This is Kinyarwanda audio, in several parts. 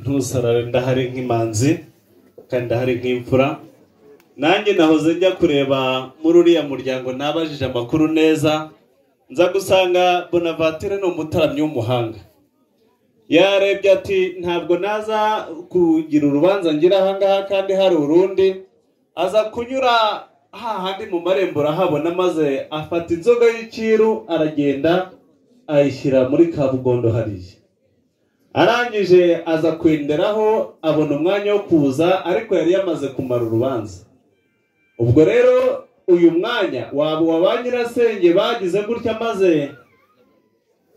ntusarare ndahari nk'imanzi kandi ndahari nk'imfura nanjye nahoze njya kureba muri uriya muryango nabajije amakuru neza nza gusanga bonavatire ni umutaramyi w'umuhanga yarebye ati ntabwo naza kugira urubanza ngira ahangaha kandi hari urundi aza kunyura hahandi mu marembo urahabona maze afata inzoga y'icyiru aragenda ayishyira muri kabugondo hariya arangije aza kwenderaho abona umwanya wo kuza ariko yari yamaze kumara urubanza ubwo rero uyu mwanya waba uwa ba nyirasenge bagize gutya maze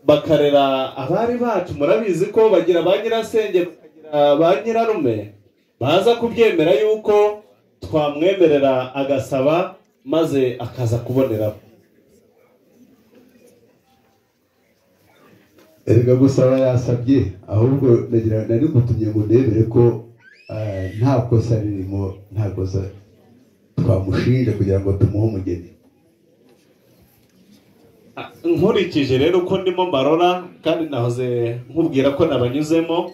bakarera abari bacu murabizi ko bagira ba nyirasenge bakagira ba nyirarume baza kubyemera yuko twamwemerera agasaba maze akaza kuboneraho erega gusaba yasabye ahubwo nagira nari gutumye ngo ndebere ko eh, nta kosa ririmo nta kosa twamushinje kugira ngo tumuhe umugeni nkurikije rero uko ndimo mbarora kandi nahoze nkubwira ko nabanyuzemo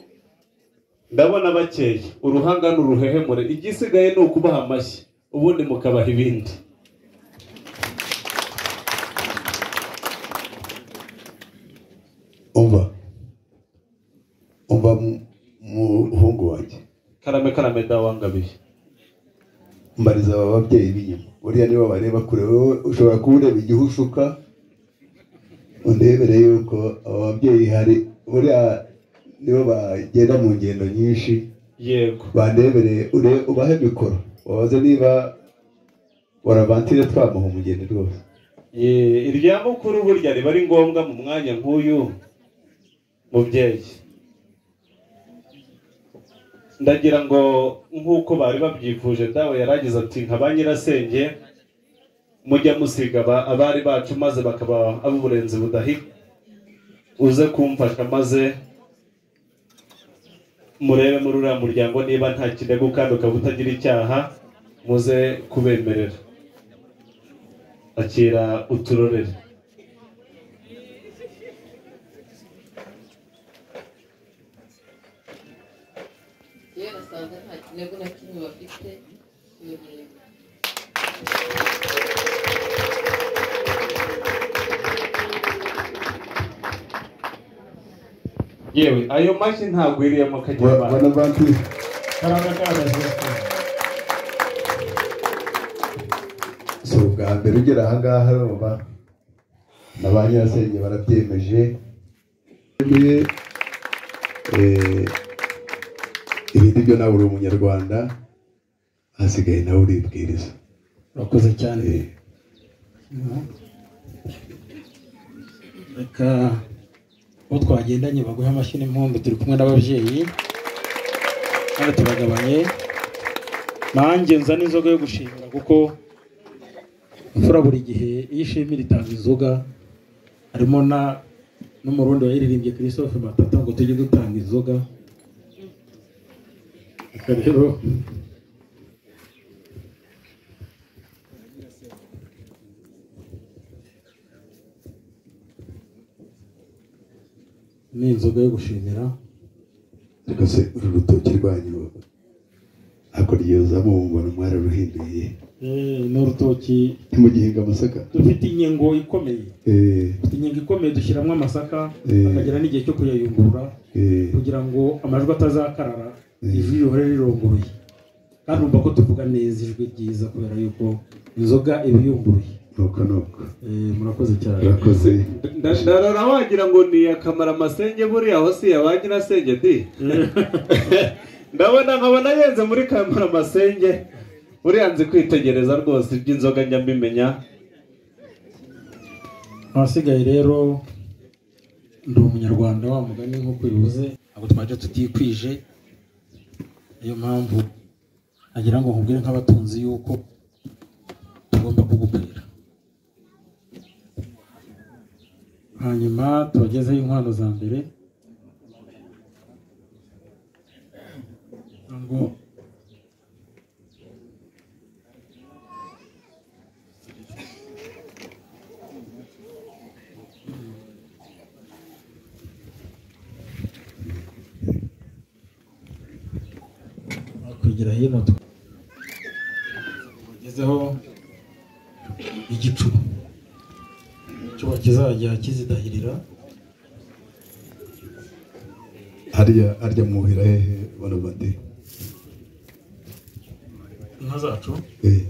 ndabona bakeye uruhanga ni uruhehemure igisigaye ni ukubaha amashyi ubundi mukabaha ibindi umva umva mu- muhungu wanjye karame karame dawangabiye mbariza aba babyeyi b'inyuma buriya nibo bareba kure wowe ushobora kuba ureba igihe ushuka undebere yuko aba babyeyi hari buriya nibo bagenda mu ngendo nyinshi yego bandebereye ure- ubahe mikoro wabaze niba waravantire twamuha umugeni rwose Ye- irya mukuru burya riba ari ngombwa mu mwanya nk'uyu mubyeyi ndagira ngo nk'uko bari babyifuje dawe yaragize ati nka ba nyirasenge mujya musiga aba- abari bacu maze bakaba ab'uburenzi budahika uze kumfasha maze murebe muri uriya muryango niba nta kirego kandi ukaba utagira icyaha muze kubemerera akira uturorere yewe basanga nta kinego na kimwe bafite yego yewe ayo mashyi ntagwiriyemo akagira abantu banavantire karame karame Justin. si ubwa mbere ugera ahangaha baba na ba nyirasenge barabyemeje Yemeye, eh, ibindi byo nawe uri umunyarwanda hasigaye nawe uribwiriza urakoze cyane Eh, reka uwo twagendanye baguhe amashyi n'impundu turi kumwe n'ababyeyi kandi turagabanye nanjye nzana inzoga yo gushimira kuko imfura buri gihe iyo ishimira itanga inzoga harimo na n'umurundi wayiririmbye christophe matata ngo tujye dutanga inzoga reka rero ni inzoga yo gushimira ariko se uru rutoki rwanyu ntabwo ryuzamo mbona mwararuhinduye Eh, ni urutoki ntimugihinga amasaka dufite inkingo ikomeye Eh, dufite inkingo ikomeye dushyiramo amasaka Eh. akagera n'igihe cyo kuyayungurura eh, kugira ngo amajwi atazakarara Eh. ijwi rihore rirongoye kandi urumva ko tuvuga neza ijwi ryiza kubera yuko inzoga iba iyunguruye nuko nuko Eh, murakoze cyane urakoze ndarara wagira ngo ni akamara amasenge buriya aho si ya ba nyirasenge di ndabona nkabona yenze muri kamara amasenge buriya nzi kwitegereza rwose iby'inzoga njya mbimenya abasigaye rero ndi umunyarwanda wa mugani nk'uko bivuze ntabwo twaje tutikwije niyo mpamvu nagira ngo nkubwire nk'abatunzi yuko tugomba kugubwira hanyuma tubagezeho inkwano za mbere ngo kwegera hino tugezeho igicuba igicuba kizajya kizidahirira harya harya mwuhira hehe banabandi inka zacu eh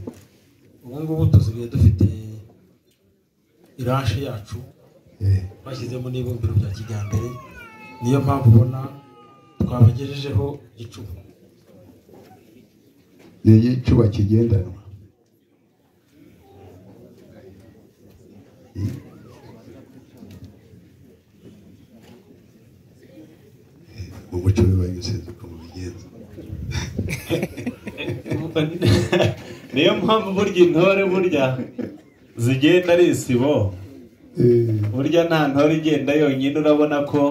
ubu ngubu tuzigaye dufite iranshe yacu eh bashyizemo n'ibumbiro bya kijyambere niyo mpamvu ubona twabagejejeho igicuba ni igicuba kigendanwa mu muco w'ibanyuze uko mubigenza Umva ni- niyo mpamvu burya intore burya zigenda ari isibo Eh, burya nta ntore igenda yonyine urabona ko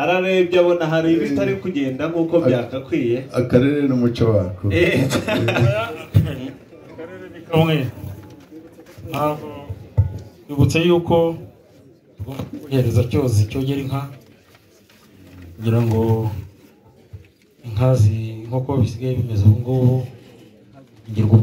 ararebye abona hari ibitari kugenda nk'uko byakakwiye akarere n'umuco wako Eh, akarere ni kamwe ntabwo twibutse yuko tugomba kuhereza cyozi cyogera inka kugira ngo inka zi nk'uko bisigaye bimeze ubu ngubu ingirwa